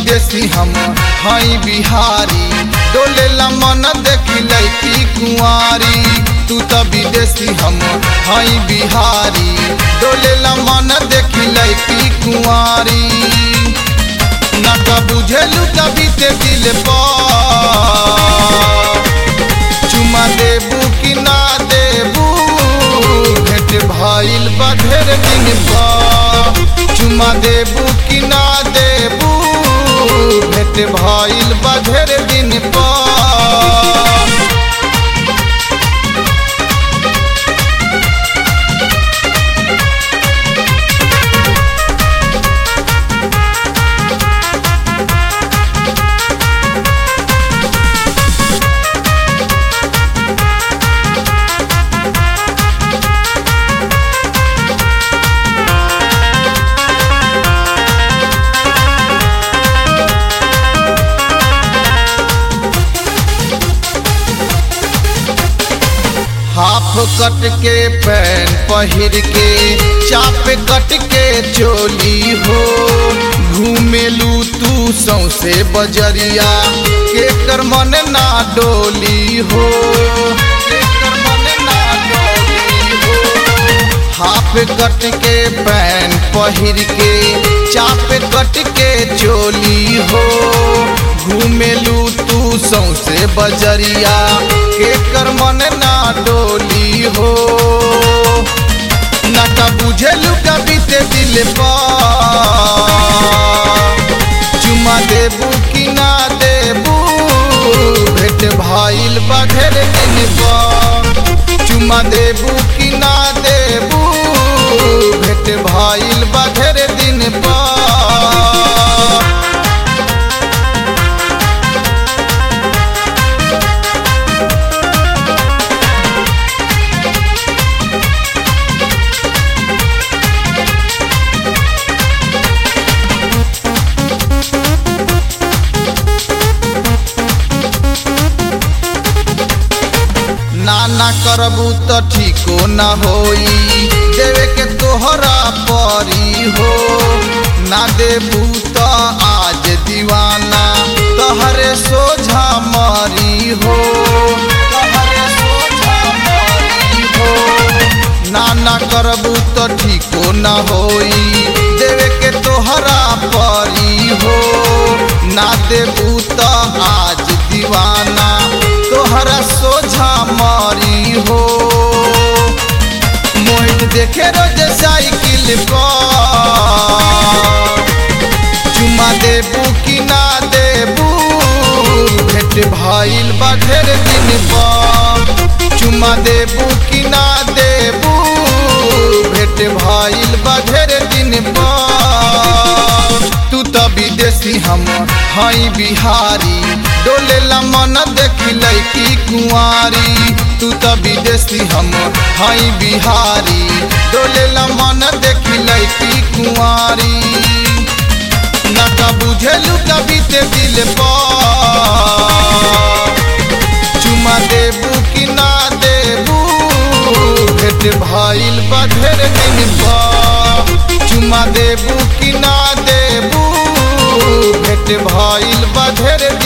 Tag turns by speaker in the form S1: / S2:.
S1: विदेशी हम हई बिहारी डोलेला मन देखी लैकी कुंवारी तू त विदेशी हम हई बिहारी डोलेला मन देखी लैकी कुंवारी ना का बुझेलू कभी ते दिल पर चुमा देबू कि ना देबू भेंट भइल बा ढेर दिन पर चुमा देबू कि ना देबू भेंट भइल बा ढेर दिन पर हाफ कट के पैन पहिर के चाप कट के चोली हो घूमेलू तू सौसे बजरिया के कर मन ना डोली हो केकर मन ना डोली हो। हाफ कट के पैन पहिर के चाप कट के चोली हो घूमेलू तू सौसे बजरिया के कर मन ना डोली हो ना का बुझेलू कभी ते दिल पर चुमा देबू कि ना देबू भेंट भइल बा ढेर दिन पर चुमा देबू कि ना देबू भेंट भइल बा ढेर दिन पर ना ना करबू त ठीको ना होई देवे के तोहरा परी हो ना देबू त आज दीवाना तहरे सोझा मरी हो तहरे सोझा मरी हो ना ना करबू त ठीको ना होई देवे के तोहरा परी हो ना देबू त आज दीवाना तोहरा सोझा मारी हो मोहित देखे रोज साइकिल पर चुमा देबू कि ना देबू भेंट भइल बा ढेर दिन पर चुमा देबू कि ना देबू भेंट भइल बा ढेर दिन पर तू त विदेशी हम हई बिहारी डोलेला मन देखी लैकी कुंवारी तू त विदेशी हम हई बिहारी डोलेला मन देखी लैकी कुंवारी ना का बुझेलू कभी ते दिल पर चुमा देबू कि ना देबू भेंट भइल बा ढेर दिन पर चुमा देबू कि ना देबू भेंट भइल बा ढेर